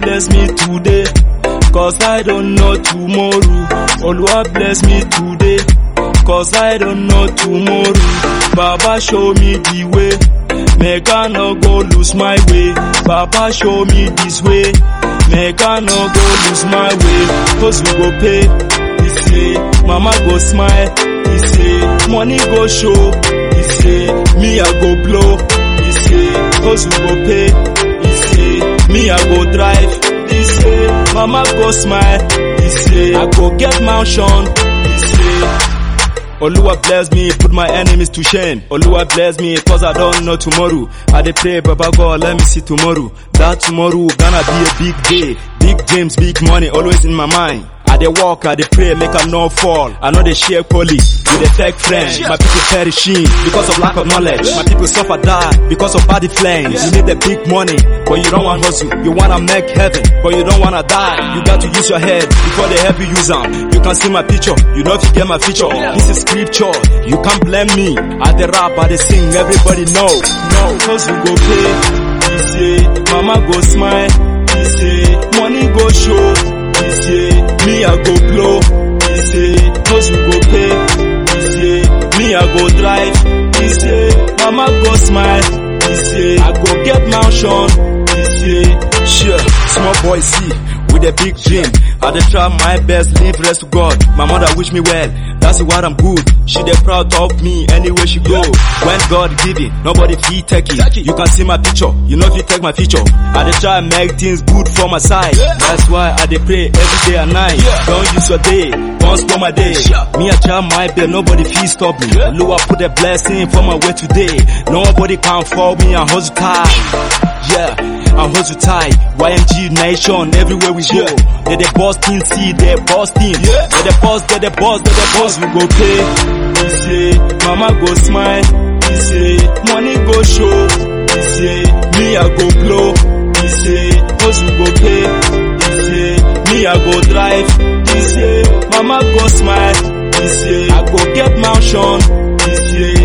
bless me today. Cause I don't know tomorrow. Oluwa bless me today. Cause I don't know tomorrow. Baba show me the way. Make I no go lose my way. Baba show me this way. Make I no go lose my way. Cause we go pay. He say, Mama go smile. He say, money go show. He say, me I go blow. He say, cause we go pay. He say, me I go drive. He say, mama go smile. He say, I go get mansion. He say, Oluwa bless me, put my enemies to shame. Oluwa bless me, cause I don't know tomorrow. I dey pray, Baba God, let me see tomorrow. That tomorrow gonna be a big day. Big dreams, big money, always in my mind. I dey walk, I dey pray, make I no fall. I know they share police with a fake friend. My people perishing because of lack of knowledge. My people suffer die because of body flames. You need the big money, but you don't want hustle. You wanna make heaven, but you don't wanna die. You got to use your head before they help you use them. You can see my picture, you know if you get my feature. This is scripture, you can't blame me. I dey rap, I dey sing, everybody know. No, cause we go pay. He say, mama go smile. He say, money go show. He say, me I go blow. He say, cause we go pay. He say, me I go drive. He say, mama go smile. He say, I go get mansion. He say, sure, small boy see with a big dream. I dey try my best, leave rest to God. My mother wish me well, that's why I'm good. She dey proud of me anywhere she go. When God give it, nobody fit take it. You can see my picture, you know if you take my picture. I dey try make things good for my side. That's why I dey pray every day and night. Don't use your day, don't spoil my day. Me I try my best, nobody fit stop me. Lord put a blessing for my way today. Nobody can fall me and hustle tight. Yeah, I hustle tight. YMG nation, everywhere we go. They the boss team, see they boss team. They the boss, they the boss, they the boss. We go pay. He say, mama go smile. He say, money go show. He say, me I go blow. He say, cause we go pay. He say, me I go drive. He say, mama go smile. He say, I go get mansion. He say,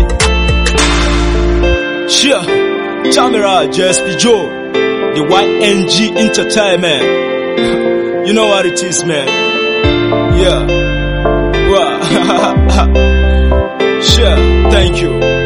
sure. Chamera, JSP Joe, the YNG Entertainment. You know what it is, man. Yeah. Wow. sure. Thank you.